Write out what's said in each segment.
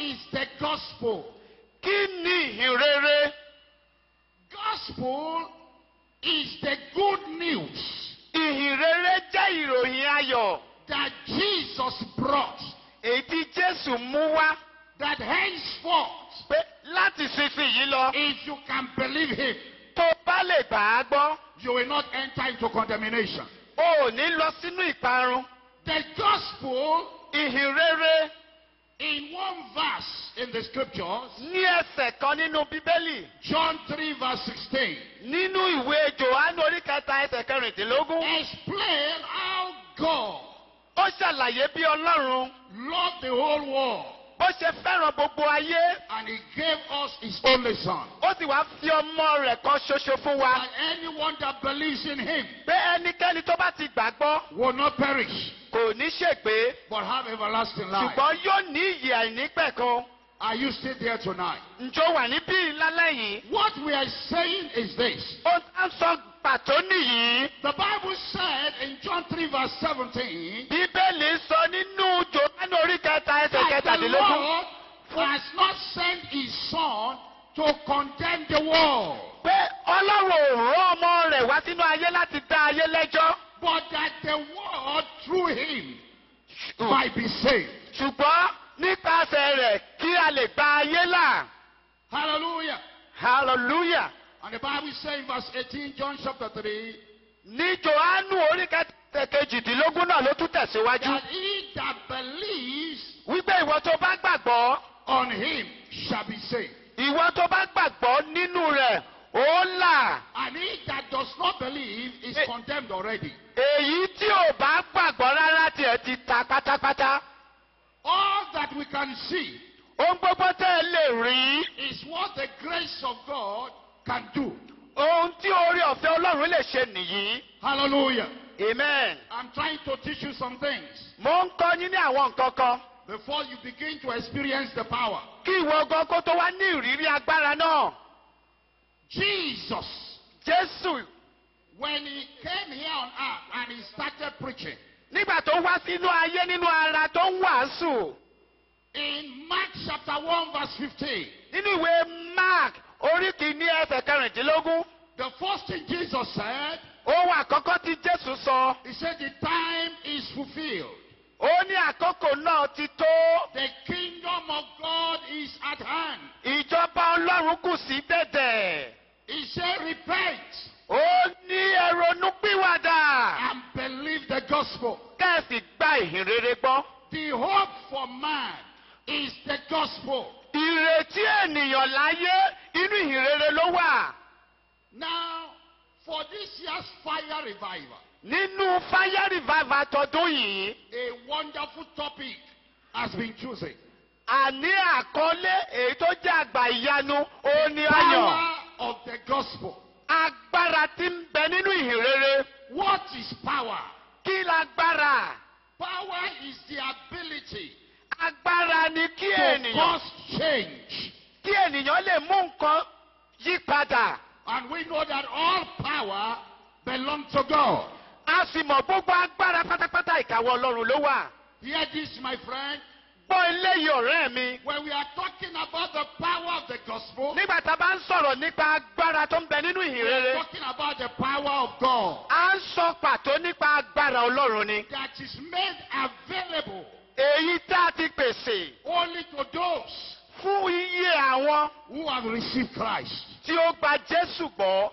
is the gospel? kí ni ìhìnrere? Gospel is the good news ìhìnrere jẹ́ ìròyìn ayọ̀ that Jesus brought èyí tí jésù mú wá that henceforth, pé láti sísìnyí lọ if you can believe him, tó bá lè gbà á gbọ́ you will not enter into condemnation. o ò ní lọ sínú ìparun. The gospel ìhìnrere in one verse in the scriptures, ní ẹsẹ̀ kan nínú bíbélì John 3 verse 16, nínú ìwé johannu orí kẹta ẹsẹ̀ kẹrìndínlógún explain how God ó ṣàlàyé bí ọlọ́run loved the whole world bó ṣe fẹ́ràn gbogbo ayé and he gave us his only son. ó sì wá fi ọmọ rẹ̀ kan ṣoṣo fún wa And anyone that believes in him pé ẹnikẹ́ni tó bá ti gbàgbọ́ will not perish kò ní ṣègbé but have everlasting life. ṣùgbọ́n yóò ní ìyè àìnípẹ̀kan Are you still there tonight? ǹjọ́ wà níbí lálẹ́ yìí What we are saying is this. ó ń sọ pàtó nìyí The Bible said in John 3 verse 17 bíbélì sọ nínú johannu orí kẹta ẹsẹ̀ that the kẹtàdínlógún. Lord has not sent his son to condemn the world, pé ọlọ́run ò rán ọmọ rẹ̀ wá sínú ayé láti dá ayé lẹ́jọ́. but that the world through him might be saved. ṣùgbọ́n nípasẹ̀ rẹ̀ kí a lè gba ayé là. Hallelujah. hallelujah. And the Bible says in verse 18, John chapter 3, ní johannu orí kẹtẹ kejìdínlógún náà ló tún tẹ̀síwájú. that he that believes wípé ìwọ tó bá gbàgbọ́ on him shall be saved. ìwọ tó bá gbàgbọ́ nínú rẹ̀ ó là. And he that does not believe is Eh. condemned already. èyí tí ò bá gbàgbọ́ rárá tiẹ̀ ti ta pátápátá. All that we can see ohun gbogbo tẹ́ ẹ lè rí. is what the grace of God can do. ohun tí orí ọ̀fẹ́ ọlọ́run lè ṣe nìyí. Hallelujah. amen. I'm trying to teach you some things mo ń kọ́ yín ní àwọn nǹkan kan. before you begin to experience the power. kí ìwọ gan kó tó wá ní ìrírí agbára náà. Jesus, jésù when he came here on earth and he started preaching, nígbà tó wá sínú ayé nínú ara tó ń wàásù in Mark chapter 1, verse 15, nínú ìwé mark orí kìíní ẹsẹ̀ kẹrìndínlógún the first thing Jesus said, ohun àkọ́kọ́ tí jésù sọ he said, The time is fulfilled. ó ní àkókò náà ti tó The kingdom of God is at hand. ìjọba ọlọ́run kù sí dẹ̀dẹ̀ He said, Repent ó ní ẹrọnú pìwàdà and believe the gospel. kẹ́ẹ̀sì gba ìhìnrere gbọ́ The hope for man is the gospel. ìrètí ènìyàn láyé inú ìhìnrere ló wà Now, for this year's fire revival, nínú fire revival tọdún yìí. a wonderful topic has been chosen. àní àkọlé èyí tó jẹ́ àgbà ìyanu òun ni ayọ̀ Power of the gospel. agbára tí ń bẹ nínú ìhìnrere What is power? kí lágbára Power is the ability agbára ni kí to ènìyàn cause change. kí ènìyàn lè mú nǹkan yí padà And we know that all power belongs to God. a sì mọ̀ gbogbo agbára pátápátá ìkàwọ́ ọlọ́run ló wà Hear this, my friend. gbọ́ eléyìí ọ̀rẹ́ mi When we are talking about the power of the gospel, nígbà tá a bá ń sọ̀rọ̀ nípa agbára tó ń bẹ nínú we are ìhìnrere talking about the power of God a ń sọ pàtó nípa agbára ọlọ́run ni that is made available èyí tá a ti pèsè only to those fún iye àwọn who have received Christ. tí ó gba jésù gbọ́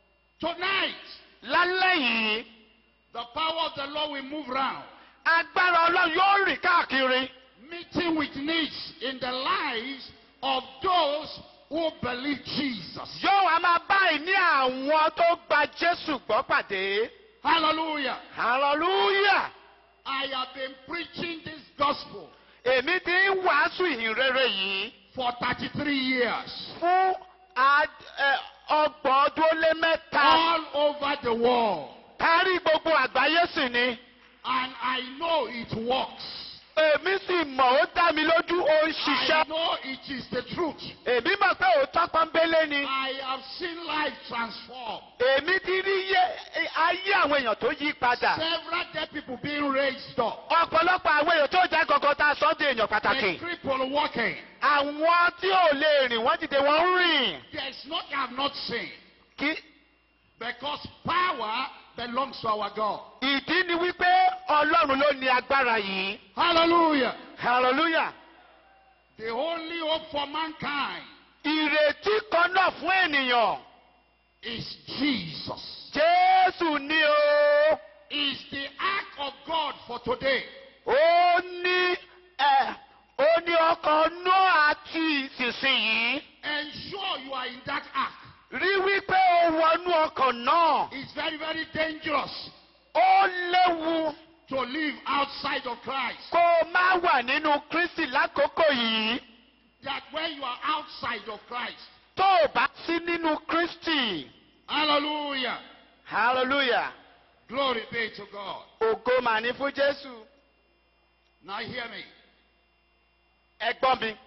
Tonight, lálẹ́ yìí the power of the Lord will move round, agbára ọlọ́run yóò rìn káàkiri meeting with needs in the lives of those who believe Jesus. yóò wá máa báyìí ní àwọn tó gba jésù gbọ́ pàdé Hallelujah. hallelujah I have been preaching this gospel èmi ti ń wàásù ìhìnrere yìí for 33 years fún ad- ẹ, ọgbọ̀n ọdún ó lé mẹ́ta all over the world, kárí gbogbo àgbáyé sì ni and I know it works. èmi sì mọ̀ ó dá mi lójú ó ń I ṣiṣẹ́ know it is the truth. èmi mọ̀ pé òótọ́ pọ́nbélé ni I have seen life transform. èmi ti rí yé ayé àwọn èèyàn tó yí padà Several dead people being raised up. ọ̀pọ̀lọpọ̀ àwọn èèyàn tó jẹ́ gọ́gọ́ tá a sọ di èèyàn pàtàkì. pàtàkì. The cripple walking. àwọn tí ò lè rìn wọ́n dìde wọ́n ń rìn. There is not, I have not seen. kí Because power belongs to our God. ìdí ni wípé ọlọ́run ló ní agbára yìí. Hallelujah. hallelujah. The only hope for mankind ìrètí kan náà fún ènìyàn. is Jesus. jésù ni o. Is the act of God for today. ó ní ẹ ó ní ọkàn noah àti ìsinsìnyí. Ensure you are in that act. rí wípé ó wọnú ọkàn náà. It's very, very dangerous ó léwu to live outside of Christ. kó o má wà nínú kristi lákòókò yìí. That when you are outside of Christ, tó o bá sí nínú kristi. hallelujah, hallelujah. glory be to God. ògo mà ní fún jésù. Now hear me. ẹ gbọ́ mi.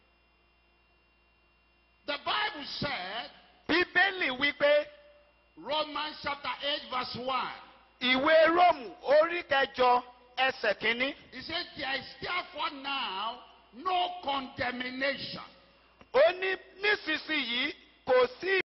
The Bible said, bíbélì wípé Romans chapter 8, verse 1. ìwé róòmù orí kẹjọ ẹsẹ̀ kínní. He said, There is therefore now no condemnation ó ní nísinsìnyí kò sí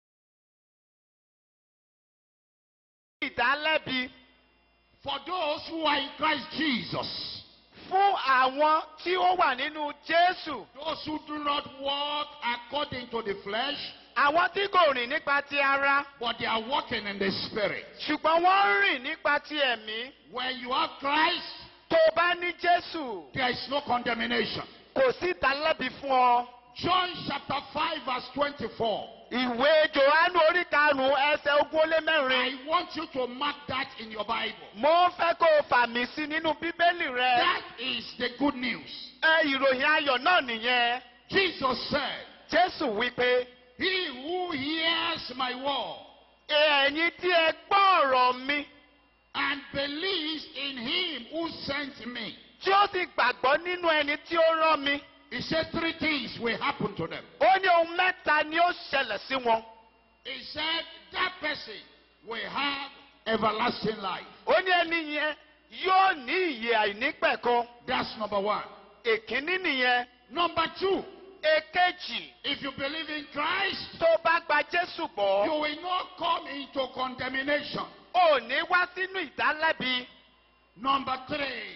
ìdálẹ́bi for those who are in Christ Jesus. fún àwọn tí ó wà nínú jésù. Those who do not walk according to the flesh, àwọn tí kò rìn nípa ti ara but they are walking in the spirit. ṣùgbọ́n wọ́n ń rìn nípa ti ẹ̀mí. When you have Christ, tó o bá ní jésù there is no condemnation. kò sí ìdálẹ́bi fún ọ. John chapter 5, verse 24. ìwé johannu orí karùnún ẹsẹ̀ ogún ó lé mẹ́rin. I want you to mark that in your Bible. mo fẹ́ kó o fà mí sí nínú bíbélì rẹ. That is the good news. ẹ ìròyìn ayọ̀ náà nìyẹn. Jesus said, jésù wípé He who hears my word ẹ̀yin tí ẹ gbọ́ ọ̀rọ̀ mi and believes in him who sent me. tí ó sì gbàgbọ́ nínú ẹni tí ó rán mi. He said three things will happen to them. ó ní ohun mẹ́ta ni ó ṣẹlẹ̀ sí wọn. He said that person will have everlasting life. ó ní ẹni yẹn yóò ní ìyè àìnípẹ̀kan. That's number one. èkínní nìyẹn. Number two, èkejì if you believe in Christ, tó bá gba jésù you gbọ́ will not come into condemnation. ò ní wá sínú ìdálẹ́bi. Number three,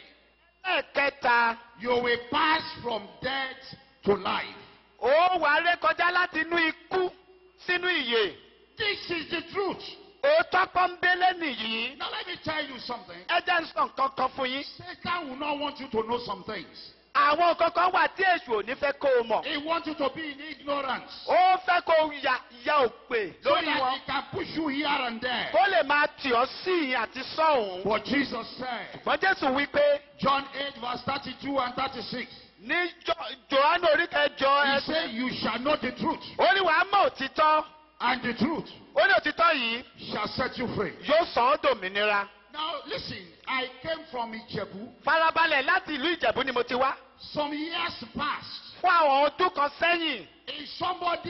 ẹ̀kẹta you will pass from death to life. ó wà ré kọjá láti inú ikú sínú ìyè. This is the truth. òótọ́ pọ́nbélé nìyí. Now let me tell you something. ẹ jẹ́ ń sọ nǹkan kan fún yín. Satan will not want you to know some things. àwọn nǹkan kan wà tí èṣù ò ní fẹ́ kó o mọ̀. He wants you to be in ignorance. ó fẹ́ kó o ya ya òpè So lórí that wọn. he can push you here and there. kó lè máa tì ọ́ sí ìyìn àti sọ́hùn. But Jesus said, ṣùgbọ́n jésù wí pé John 8, verse 32 and 36, ní Jo- johannu orí kẹjọ He ẹsẹ̀. said, You shall know the truth, ó ní wàá mọ̀ òtítọ́. and the truth ó ní òtítọ́ yìí shall set you free. yóò sọ ọ́ dòmìnira. Now, listen, I came from Ijebu. farabalẹ̀ láti ìlú ìjẹ̀bú ni mo ti wá. Some years past, fún àwọn ọdún kan sẹ́yìn if somebody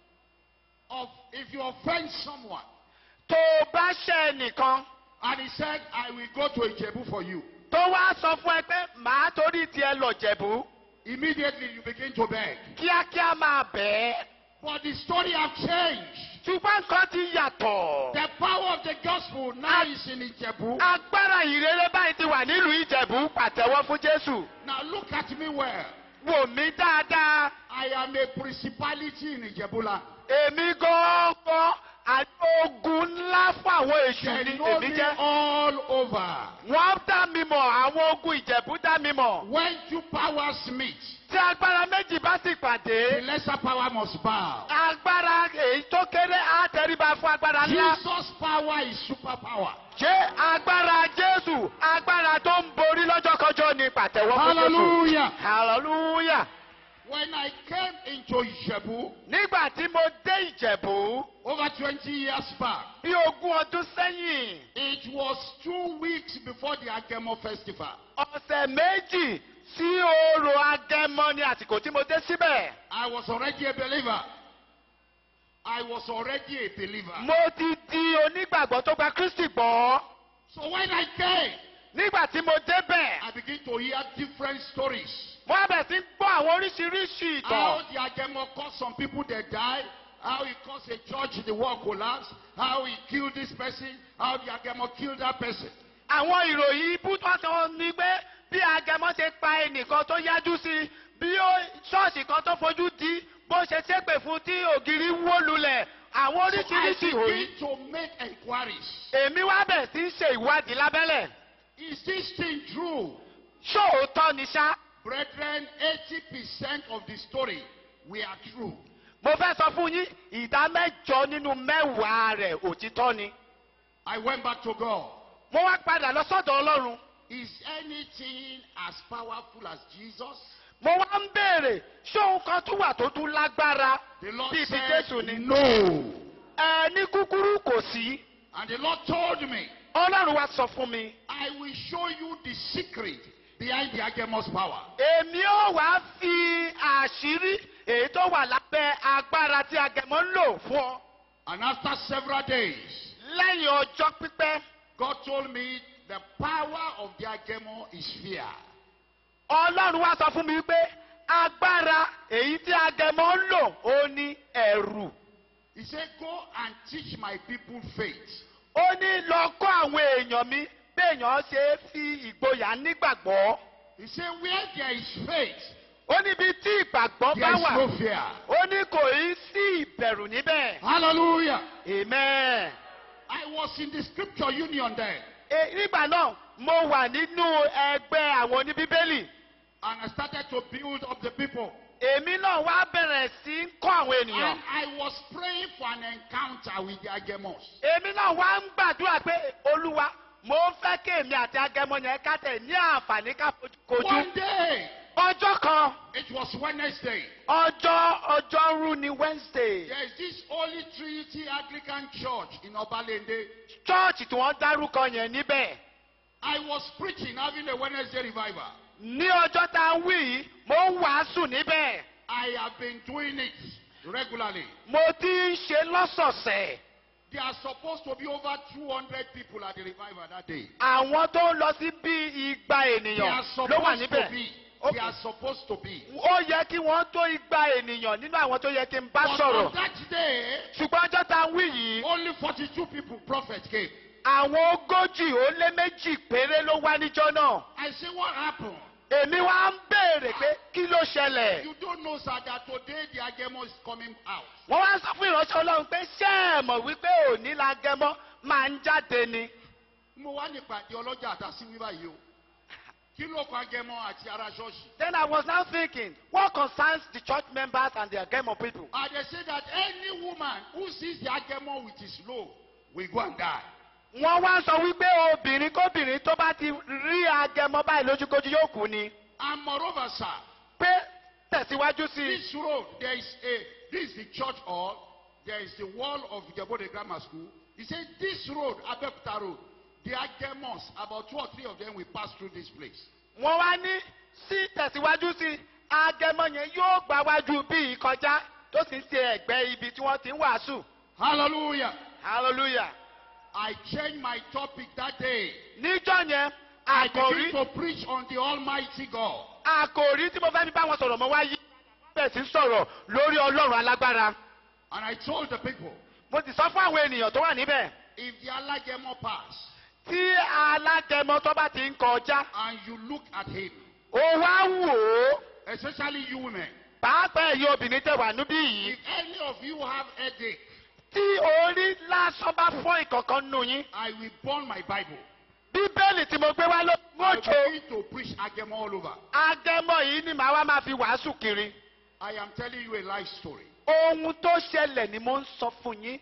of if you offend someone tó o bá ṣẹ́ ẹnìkan and he said, I will go to Ijebu for you, tó wá sọ fún ẹ pé màá torí tiẹ̀ lọ jẹ̀bú immediately you begin to beg. kíákíá máa bẹ̀ ẹ́. But the story have changed. ṣùgbọ́n nǹkan ti yàtọ̀. The power of the gospel now is in Ijebu. agbára ìrere báyìí ti wà nílùú ìjẹ̀bú pàtẹ́wọ́ fún jésù. Now look at me well. wò mí dáadáa. I am a principality in Ijebuland. èmi gan-an àdógún ńlá fún àwọn èṣù They ni know èmi me jẹ́. all over. wọ́n dá mi mọ̀ àwọn ogun ìjẹ̀bú dá mi mọ̀. When two powers meet, tí agbára méjì bá sì the pàdé. lesser power must bow. agbára èyí tó kéré á tẹríba fún agbára ńlá. Jesus' power is superpower. ṣé agbára jésù agbára tó ń borí lọ́jọ́kọjọ́ ni pàtẹ́wọ́ fún jésù. Hallelujah. hallelujah. When I came into Ijebu nígbà tí mo dé ìjẹ̀bú over 20 years back, bí ogún ọdún sẹ́yìn it was two weeks before the Agemo festival. ọ̀sẹ̀ méjì sí orò agẹmọ ni àsìkò tí mo dé síbẹ̀. I was already a believer. I was already a believer. mo ti di onígbàgbọ́ tó gba kristi gbọ́. So when I came, nígbà tí mo débẹ̀ I begin to hear different stories. mo wá bẹ̀rẹ̀ sí gbọ́ àwọn oríṣiríṣi How ìtàn the Agemo caused some people that died. How he caused a church, the wall collapsed. How he killed this person. How the Agemo killed that person. àwọn ìròyìn ibú tó sọ ni pé bí agẹmọ ṣe pa ẹnìkan tó yájú sí i bí ó ṣọ́ọ̀ṣì kan tó fojú di bó ṣe ṣépè fún tí ògiri wó lulẹ̀ àwọn So I oríṣiríṣi ìròyìn begin to make inquiries. èmi wá bẹ̀rẹ̀ sí í ṣe ìwádìí lábẹ́lẹ̀ Is this thing true? ṣóòótọ́ ni ṣá Brethren, 80% of the story we are true. mo fẹ́ sọ fún yín ìdá mẹ́jọ nínú mẹ́wàá rẹ̀ òtítọ́ ni I went back to God. mo wá padà lọ sọ́dọ̀ ọlọ́run Is anything as powerful as Jesus? mo wá ń béèrè ṣóun kan tún wà tó tún lágbára The Lord bíi ti said, jésù ni No. ẹ ní kúkúrú kò sí And the Lord told me, ọlọ́run wá sọ fún mi I will show you the secret behind the Agemo's power. èmi ò wá fi àṣírí èyí tó wà lábẹ́ agbára tí agẹmọ ń lò fún ọ And after several days, lẹ́yìn ọjọ́ pípẹ́ God told me the power of the Agemo is fear. ọlọ́run wá sọ fún mi pé agbára èyí tí agẹmọ ń lò ó ní ẹ̀rù He said, Go and teach my people faith. ó ní lọ kọ́ àwọn èèyàn mi béèyàn ṣe é fi ìgboyà nígbàgbọ́ He said, Where there is faith, ó níbi tí ìgbàgbọ́ there bá is wà no fear. ó ní kò í sí ìbẹ̀rù níbẹ̀ Hallelujah. amen. I was in the scripture union there. E, nígbà náà mo wà nínú ẹgbẹ́ àwọn oníbíbélì And I started to build up the people. èmi náà wá bẹ̀rẹ̀ sí í kọ́ àwọn And ènìyàn I was praying for an encounter with the Agemos. èmi náà wá ń gbàdúrà pé olúwa mo ń fẹ́ kí èmi àti agẹmọ yẹn ká tẹ̀ ní àǹfààní ká kojú One day, ọjọ́ kan it was Wednesday. ọjọ́ ọjọ́rú ni wednesday There is this Holy Trinity Anglican Church in Obalende. chọ́ọ̀chì tí wọ́n dárúkọ yẹn níbẹ̀ I was preaching, having a Wednesday revival. ní ọjọ́ tá a wí yìí mo ń wàásù níbẹ̀ I have been doing it regularly. mo ti ń ṣe lọ́sọ̀ọ̀sẹ̀ There are supposed to be over 200 people at the revival that day. àwọn tó ń lọ sí bí igba They ènìyàn are ló wà supposed to níbẹ̀. be. Okay. They are supposed to be. ó yẹ kí wọ́n tó igba ènìyàn nínú àwọn tó yẹ kí n bá But sọ̀rọ̀. on that day, ṣùgbọ́n ọjọ́ tá a wí yìí only 42 people, prophet came. àwọn ogójì ó lé méjì péré ló wá níjọ́ náà. I say, what happened? èmi wá ń béèrè pé kí ló ṣẹlẹ̀. You don't know, sir, that today the agemo is coming out. wọ́n wá sọ fún ìránṣẹ́ ọlọ́run pé ṣé ẹ mọ̀ wípé òní la gẹmọ́ máa ń jáde ni. Mo wá ní ìpàdé ọlọ́jà àtàsí wíwá yìí o. Kí ló kọ agẹmọ àti ara ṣọ́ọ̀ṣì? then I was now thinking what concerns the church members and the agẹmọ people. And they say that any woman who sees the agemo with his load will go and die. wọ́n wá sọ wípé obìnrin kóbìnrin tó bá ti rí agẹmọ báyìí lójúkojú yóò kú ni. And moreover, sir, pé tẹ̀síwájú sí i. this road, there is a, this is the church hall, there is the wall of Jebode Grammar School. He said, this road, Abekuta Road, the agemos, about two or three of them will pass through this place. wọ́n wá ní sí tẹ̀síwájú sí i, agẹmọ yẹn yóò gbà wájú bí ìkọjá tó sì ń ṣe ẹ̀gbẹ́ ibi tí wọ́n ti ń wàásù. Hallelujah. hallelujah. I changed my topic that day. níjọ́ yẹn I àkòrí begin to preach on the Almighty God. àkòrí tí mo fẹ́ fi bá wọn sọ̀rọ̀ mọ́ wá yí bẹ́ẹ̀ sí sọ̀rọ̀ lórí ọlọ́run alágbára. And I told the people, mo sì sọ fún àwọn ènìyàn tó wà níbẹ̀ if the Alagemo pass tí alágẹmọ tó bá ti ń kọjá and you look at him, ó wá wò ó especially you women, pàápàá ẹ̀yin obìnrin tẹ̀ wà níbí yìí if any of you have headache, tí orí lásán bá fọ́ ìkọ̀kan nù yín I will burn my Bible. bíbélì tí mo gbé wá ló I will mọ́jọ begin to preach Agemo all over. agẹmọ yìí ni màá wá máa fi wàásù kiri I am telling you a life story. ohun tó ṣẹlẹ̀ ni mo ń sọ fún yín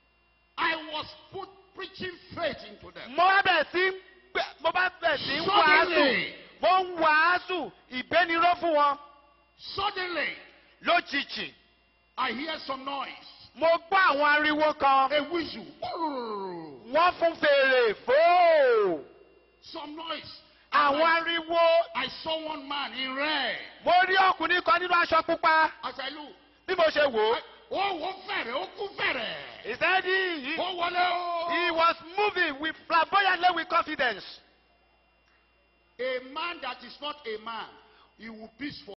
I was put preaching faith into them. mo bá bẹ̀ sí ń gbẹ- mo bá bẹ̀ sí ń wàásù Suddenly, mo ń wàásù ìgbéniró fún wọn suddenly, lójijì I hear some noise. mo gbọ́ àwọn ariwo kan A whistle. wọ́n fún fèrè fóò Some noise. àwọn I, ariwo I saw one man in red. mo rí ọkùnrin kan nínú aṣọ pupa As I look, bí mo ṣe wò ó ó wọ́n fẹ̀rẹ̀, ó kú fẹ̀rẹ̀. ìsẹ́dí Ó wọlé o. he was moving with flamboyantly with confidence A man that is not a man, he will beat for